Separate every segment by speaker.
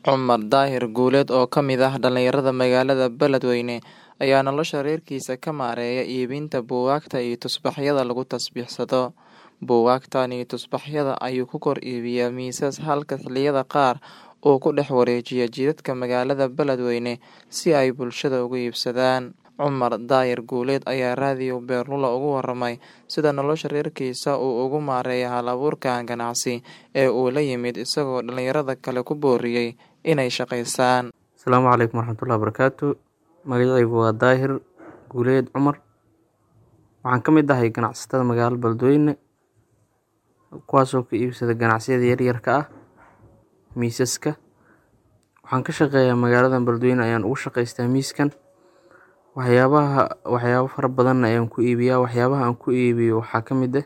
Speaker 1: Cumar Daahir Guuleed oo ka mid ah dhalinyarada magaalada Beledweyne ayaa nolosha reerkiisa ka maareeya iibinta buugaagta iyo tusbaxyada lagu tasbiixsado. Buugaagtan iyo tusbaxyada ayuu ku kor iibiyaa miisas halka xilliyada qaar uu ku dhex wareejiyo jidadka magaalada Beledweyne si ay bulshada uga iibsadaan. Cumar Daahir Guuleed ayaa raadiyo Beerlulo uga warramay sida nolosha reerkiisa uu ugu maareeyo hal-abuurkan ganacsi ee uu la yimid isagoo dhalinyarada kale ku booriyay inay shaqeystaan.
Speaker 2: Asalaamu calaykum waraxmatullaahi wabarakaatu magacaygu waa Daahir Guuleed Cumar waxaan ka mid ahay ganacsatada magaalada Beledweyne kuwaasoo ka iibsada ganacsiyada yaryarka ah miisaska waxaan ka shaqeeyaa magaalada Beledweyne ayaan ugu shaqeystaa miiskan waxyaabaha waxyaabo fara badan ayaan ku iibiyaa waxyaabaha aan ku iibiyo waxaa ka mid ah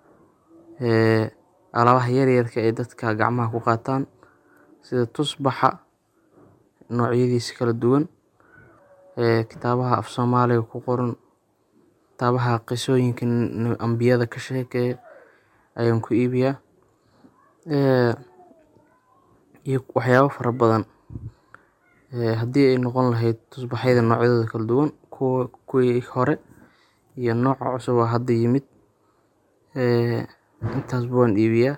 Speaker 2: ee alaabaha yaryarka ee dadka gacmaha ku qaataan sida tusbaxa noocyadiisa kala duwan ee kitaabaha af Soomaaliga ku qoran kitaabaha qisooyinka ambiyada ka sheekeeya ayaan ku iibiyaa ee iyo waxyaabo fara badan ee haddii ay noqon lahayd tusbaxyada noocyadooda kala duwan kuwa kuwii hore iyo nooca cusub oo hadda yimid ee intaasba waan iibiyaa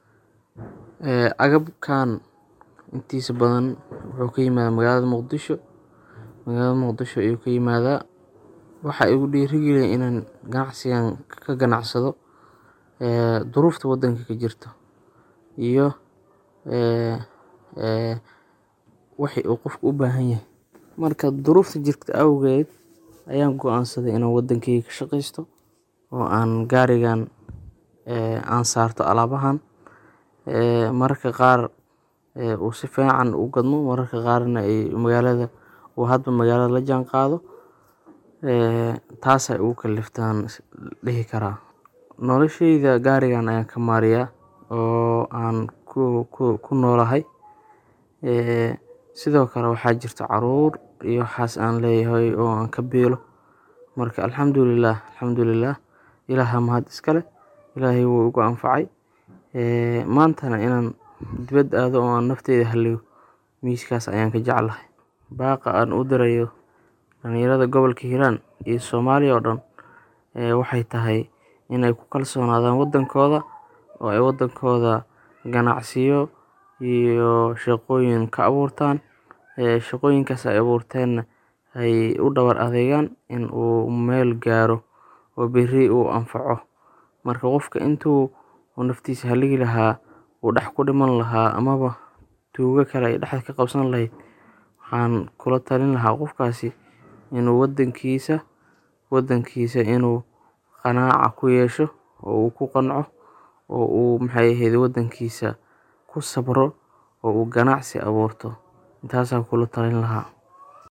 Speaker 2: ee agabkan intiisa badan wuxuu ka yimaadaa magaalada Muqdisho magaalada Muqdisho ayuu ka yimaadaa waxa igu dhiirigeliyay inaan ganacsigan ka ganacsado ee duruufta waddanka ka jirto iyo ee ee wixii uu qofku u baahan yahay marka duruufta jirta awgeed ayaan go'aansaday inaan waddankayga ka shaqeysto oo aan gaarigan ee aan saarto alaabahan ee mararka qaar ee uu si fiican u gadmo mararka qaarna ay magaalada uu hadba magaalada la jaanqaado ee taas ay igu kaliftay aan dhihi karaa noloshayda gaarigan ayaan ka maareeyaa oo aan ku ku ku noolahay ee sidoo kale waxaa jirta caruur iyo waxaas aan leeyahay oo aan ka biilo marka alxamdulillaah alxamdulillaah Ilaaha mahad iska leh Ilaahay wuu igu anfacay ee maantana inaan dibadda aado oo aan nafteyda haliyo miiskaas ayaan ka jeclahay baaqa aan u dirayo dhalinyarada gobolka Hiiraan iyo Soomaaliya oo dhan ee waxay tahay inay ku kalsoonaadaan waddankooda oo ay waddankooda ganacsiyo iyo shaqooyin ka abuurtaan ee shaqooyinkaas ay abuurteenna ay u dhabar adeegaan in uu meel gaaro oo berri uu anfaco marka qofka intuu naftiisa haligi lahaa uu dhex ku dhiman lahaa amaba tuugo kale ay dhexda ka qabsan lahayd waxaan kula talin lahaa qofkaasi inuu waddankiisa waddankiisa inuu qanaaca ku yeesho oo uu ku qanco oo uu maxay ahayd waddankiisa ku sabro oo uu ganacsi abuurto intaasaan kula talin lahaa.